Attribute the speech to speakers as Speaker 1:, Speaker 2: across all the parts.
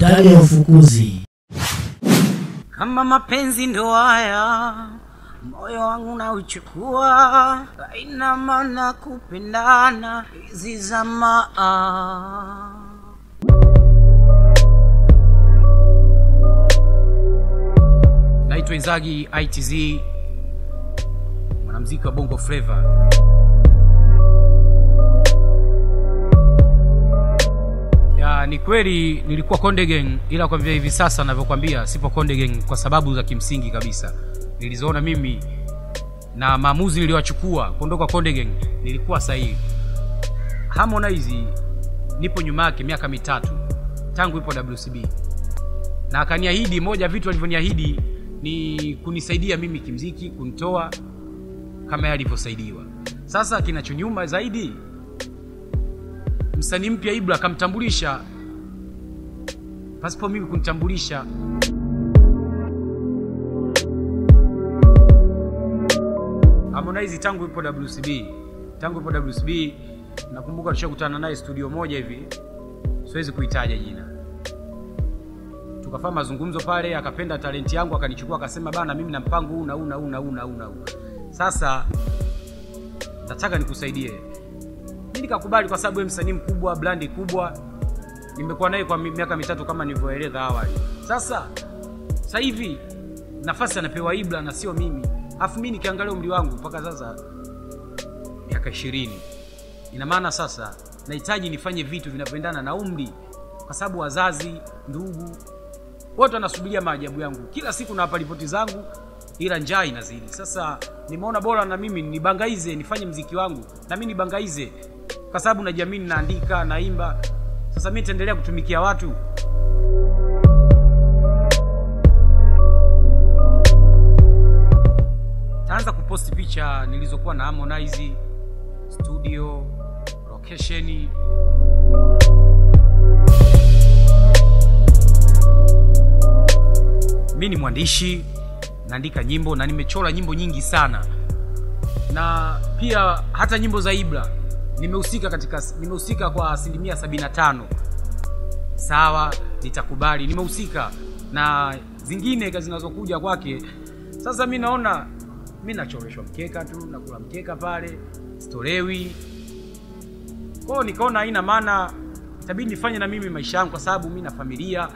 Speaker 1: Serikali ya ufukuzi.
Speaker 2: Kama mapenzi ndo haya, moyo wangu nauchukua, haina maana kupendana hizi zamaa. Naitwa Inzagi ITZ, mwanamuziki wa Bongo Flava. Ya, ni kweli nilikuwa Konde Gang, ila kwa vile hivi sasa navyokwambia sipo Konde Gang kwa sababu za kimsingi kabisa nilizoona mimi na maamuzi niliyochukua kuondoka Konde Gang nilikuwa sahihi. Harmonize nipo nyuma yake miaka mitatu tangu ipo WCB, na akaniahidi moja ya vitu alivyoniahidi ni kunisaidia mimi kimziki, kunitoa kama yeye alivyosaidiwa. Sasa kinachonyuma zaidi msanii mpya Ibra akamtambulisha pasipo mimi kunitambulisha. Harmonize tangu ipo WCB, tangu ipo WCB, nakumbuka tushakutana naye studio moja hivi, siwezi kuitaja jina. Tukafanya mazungumzo pale, akapenda talenti yangu, akanichukua akasema, bana, mimi na mpango huu na huu na huu na huu na huu na huu. Sasa nataka nikusaidie mi nikakubali kwa sababu yeye msanii mkubwa, brandi kubwa, nimekuwa naye kwa mi- miaka mitatu kama nilivyoeleza awali. Sasa sasa hivi nafasi anapewa Ibra na sio mimi, afu mi nikiangalia umri wangu mpaka sasa miaka ishirini, ina maana sasa nahitaji nifanye vitu vinavyoendana na umri, kwa sababu wazazi, ndugu wote wanasubiria maajabu yangu. Kila siku nawapa ripoti zangu, ila njaa inazidi. Sasa nimeona bora na mimi nibangaize, nifanye mziki wangu na mimi nibangaize, kwa sababu najiamini, naandika, naimba. Sasa mimi nitaendelea kutumikia watu. Taanza kuposti picha nilizokuwa na Harmonize studio, location mi ni mwandishi naandika nyimbo na nimechora nyimbo nyingi sana na pia hata nyimbo za ibra nimehusika katika nimehusika kwa asilimia 75 sawa nitakubali nimehusika na zingine ka- zinazokuja kwake sasa mi naona mi nachoreshwa mkeka tu nakula mkeka pale stolewi kwao nikaona haina maana itabidi nifanye na mimi maisha yangu kwa sababu mi na familia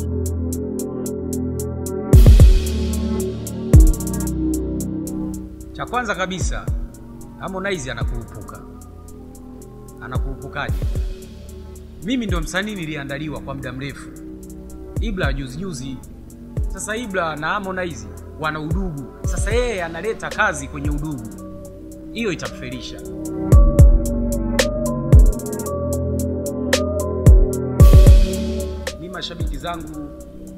Speaker 2: cha kwanza kabisa Harmonize anakurupuka. Anakurupukaje? Mimi ndo msanii niliandaliwa kwa muda mrefu, Ibra juzi juzi. Sasa Ibra na Harmonize wana udugu, sasa yeye analeta kazi kwenye udugu, hiyo itamfelisha. Mi mashabiki zangu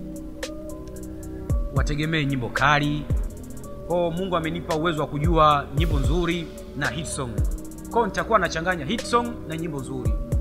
Speaker 2: wategemee nyimbo kali kwao mungu amenipa uwezo wa kujua nyimbo nzuri na hit song kwao nitakuwa nachanganya hit song na nyimbo nzuri